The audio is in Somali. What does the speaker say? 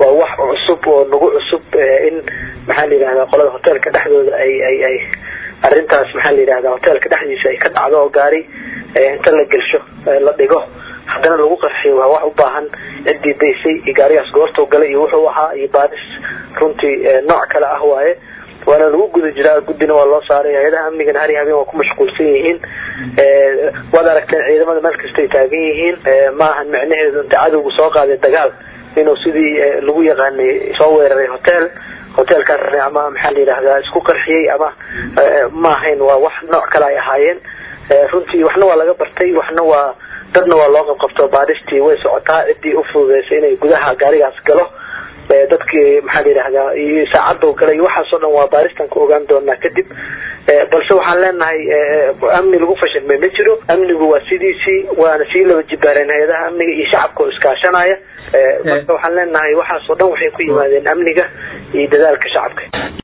waa wax cusub oo nagu cusub in maxaa la yidhahdaa qolada hoteelka dhexdooda ay ay ay arrintaas maxaa la yidhahdaa hoteelka dhexdiisa ay ka dhacdo oo gaari inta la gelsho la dhigo haddana lagu qarxiyo waa wax u baahan ciddii daysay iyo gaarigaas goortuu galay iyo wuxuu ahaa iyo baadis runtii nooc kale ah waaye waana lagu guda jiraa guddina waa loo saaray hay-adaha amnigana hari habeen waa ku mashquulsan yihiin waad aragteen ciidamada meel kastay taagan yihiin maahan micnaheedu inta cadowgu soo qaaday dagaal inuu sidii lagu yaqaanay soo weeraray hotel hotelkaas ama maxaa la yidhahdaa isku qarxiyey ama ma ahayn waa wax nooc kale ay ahaayeen runtii waxna waa laga bartay waxna waa dadna waa loo qabqabto baadhistii way socotaa ciddii ufududeysay inay gudaha gaarigaas galo dadkii maxaa la yidhahdaa iyo saacadda gala iyo waxaas oo dhan waa baaristan ku ogaan doonaa kadib balse waxaan leenahay amni lagu fashilmay ma jiro amnigu waa sidiisii waana sii laba jibaareen hay-adaha amniga iyo shacabka oo iskaashanaya marka waxaan leenahay waxaas oo dhan waxay ku yimaadeen amniga iyo dadaalka shacabka